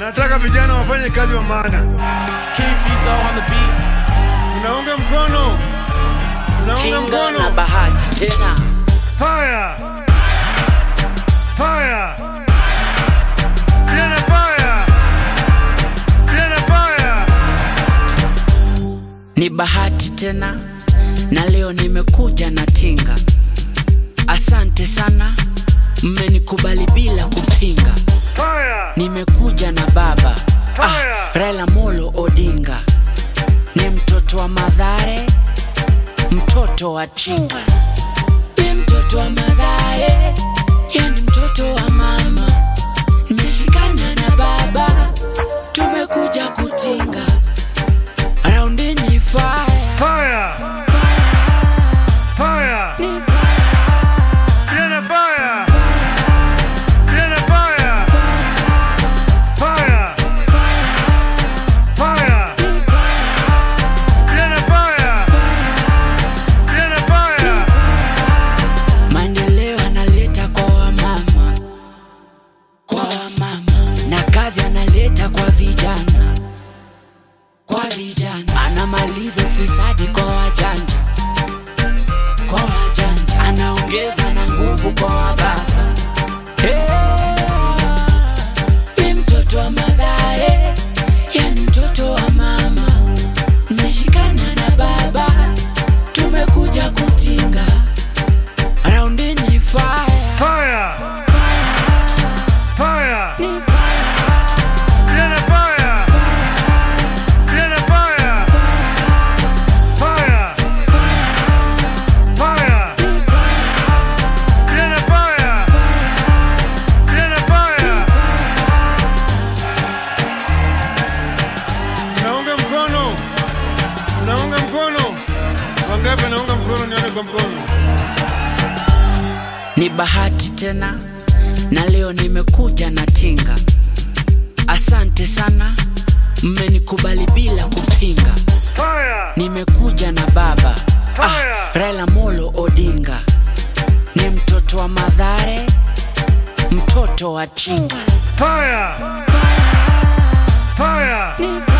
Nataka vijana wafanye kazi wa maana. King Fizo on the beat. Unaunga mkono, unaunga Tinga na mkono. bahati tena Fire, fire, Vienna fire, Vienna fire. ni bahati tena na leo nimekuja na tinga asante sana mmenikubali bila kupinga Fire, nimekuja na baba ah, Fire! Raila Molo Odinga ni mtoto wa Madhare, mtoto wa Tinga, ni mtoto wa Madhare, yani mtoto wa mama. Nimeshikana na baba, tumekuja kutinga raundi ni fire. fire, fire, Vienna fire, Vienna fire, fire, fire, Vienna fire, Vienna fire. Maendeleo analeta kwa wamama, kwa wamama, na kazi analeta kwa vijana, kwa vijana. Anamaliza ufisadi kwa wajanja, kwa wajanja. Anaongeza na nguvu kwa wababa. Hey! Ni mtoto wa Mathare, yani mtoto wa mama. Nimeshikana na baba, tumekuja kutinga raundi ni fire. Fire! Fire! Vienna fire! Vienna fire! Fire! Fire! Vienna fire! Vienna fire! Naunga mkono. Naunga mkono. Wangapi naunga mkono nione kwa mkono. Ni bahati tena na leo nimekuja na tinga. Asante sana, mmenikubali bila kupinga. Fire! Nimekuja na baba ah, Fire! Raila Molo Odinga ni mtoto wa Madhare, mtoto wa Tinga. Fire! Fire!